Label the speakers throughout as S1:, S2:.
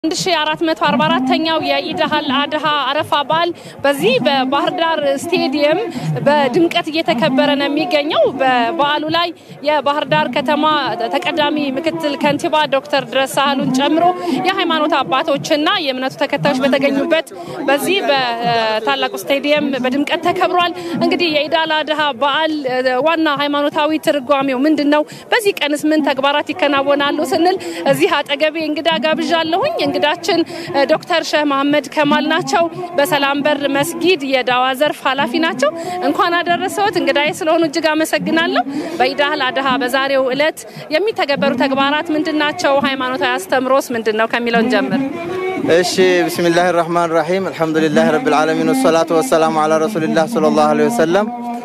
S1: 1444ኛው የኢድ አል አድሃ አረፋ በዓል በዚህ በባህር ዳር ስቴዲየም በድምቀት እየተከበረ ነው የሚገኘው። በበዓሉ ላይ የባህር ዳር ከተማ ተቀዳሚ ምክትል ከንቲባ ዶክተር ድረስ ሳህሉን ጨምሮ የሃይማኖት አባቶችና የእምነቱ ተከታዮች በተገኙበት በዚህ በታላቁ ስቴዲየም በድምቀት ተከብሯል። እንግዲህ የኢድ አል አድሃ በዓል ዋና ሃይማኖታዊ ትርጓሜው ምንድን ነው? በዚህ ቀንስ ምን ተግባራት ይከናወናሉ ስንል እዚህ አጠገቤ እንግዳ ጋብዣለሁኝ። እንግዳችን ዶክተር ሼህ መሐመድ ከማል ናቸው። በሰላም በር መስጊድ የዳዋ ዘርፍ ኃላፊ ናቸው። እንኳን አደረሰዎት። እንግዳዬ ስለሆኑ እጅግ አመሰግናለሁ። በኢድ አል አድሃ በዛሬው ዕለት የሚተገበሩ ተግባራት ምንድን ናቸው? ሃይማኖታዊ አስተምሮስ ምንድን ነው ከሚለው እንጀምር።
S2: እሺ ብስሚላህ ራህማን ራሒም አልሐምዱሊላህ ረብል ዓለሚን ወሰላቱ ወሰላሙ አላ ረሱሊላህ ሰለላሁ ዐለይሂ ወሰለም።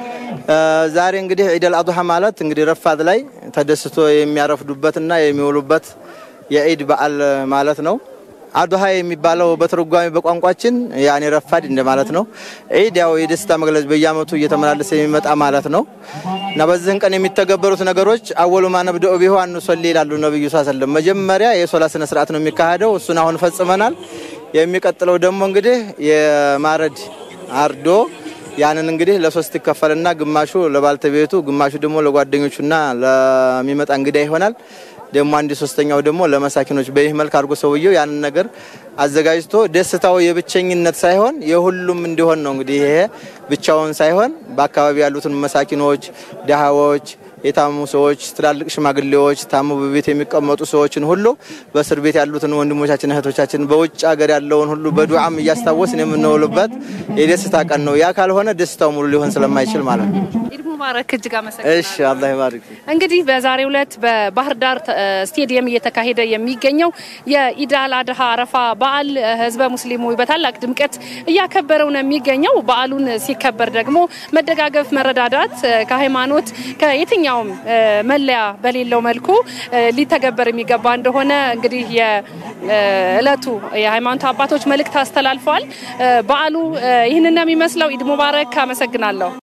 S2: ዛሬ እንግዲህ ዒድ አል አድሃ ማለት እንግዲህ ረፋድ ላይ ተደስቶ የሚያረፍዱበትና የሚውሉበት የዒድ በዓል ማለት ነው። አድሃ የሚባለው በትርጓሜ በቋንቋችን ያኔ ረፋድ እንደማለት ነው። ዒድ ያው የደስታ መግለጽ በየዓመቱ እየተመላለሰ የሚመጣ ማለት ነው እና በዚህን ቀን የሚተገበሩት ነገሮች አወሉ ማ ነብደኡ ቢሁ አንሶሊ ይላሉ ነብዩ ሰለም። መጀመሪያ የሶላት ስነ ስርዓት ነው የሚካሄደው። እሱን አሁን ፈጽመናል። የሚቀጥለው ደግሞ እንግዲህ የማረድ አርዶ ያንን እንግዲህ ለሶስት ይከፈልና ግማሹ ለባልተቤቱ፣ ግማሹ ደግሞ ለጓደኞቹና ለሚመጣ እንግዳ ይሆናል። ደግሞ አንድ ሶስተኛው ደግሞ ለመሳኪኖች በይህ መልክ አድርጎ ሰውየው ያንን ነገር አዘጋጅቶ ደስታው የብቸኝነት ሳይሆን የሁሉም እንዲሆን ነው። እንግዲህ ይሄ ብቻውን ሳይሆን በአካባቢ ያሉትን መሳኪኖች፣ ድሃዎች የታመሙ ሰዎች፣ ትላልቅ ሽማግሌዎች፣ ታሙ በቤት የሚቀመጡ ሰዎችን ሁሉ በእስር ቤት ያሉትን ወንድሞቻችን እህቶቻችን፣ በውጭ ሀገር ያለውን ሁሉ በዱዓም እያስታወስን የምንውልበት የደስታ ቀን ነው። ያ ካልሆነ ደስታው ሙሉ ሊሆን ስለማይችል ማለት ነው።
S1: ኢድ ሙባረክ። እጅግ አመሰግናለሁ።
S2: እሺ፣ አላህ ይባርክ።
S1: እንግዲህ በዛሬው ዕለት በባህር ዳር ስቴዲየም እየተካሄደ የሚገኘው የኢድ አል አድሃ አረፋ በዓል ህዝበ ሙስሊሙ በታላቅ ድምቀት እያከበረው ነው የሚገኘው። በዓሉን ሲከበር ደግሞ መደጋገፍ፣ መረዳዳት ከሃይማኖት ከየትኛውም መለያ በሌለው መልኩ ሊተገበር የሚገባ እንደሆነ እንግዲህ የእለቱ የሃይማኖት አባቶች መልእክት አስተላልፈዋል። በዓሉ ይህንን ነው የሚመስለው። ኢድ ሙባረክ። አመሰግናለሁ።